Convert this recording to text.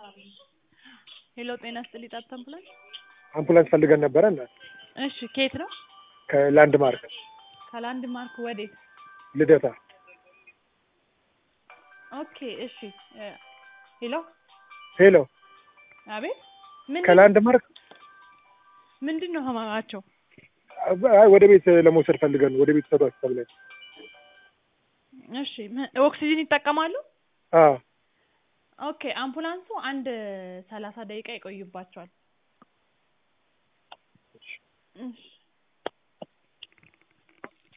ሄሎ ጤና ይስጥልኝ ጣት አምቡላንስ አምቡላንስ ፈልገን ነበረ እና እሺ ከየት ነው ከላንድ ማርክ ከላንድ ማርክ ወዴት ልደታ ኦኬ እሺ እ ሄሎ ሄሎ አቤት ምን ከላንድ ማርክ ምንድን ነው ህመማቸው አይ ወደ ቤት ለመውሰድ ፈልገን ወደ ቤት ሰዷቸው ተብለን እሺ ምን- ኦክሲጅን ይጠቀማሉ አዎ ኦኬ አምቡላንሱ አንድ ሰላሳ ደቂቃ ይቆይባቸዋል እሺ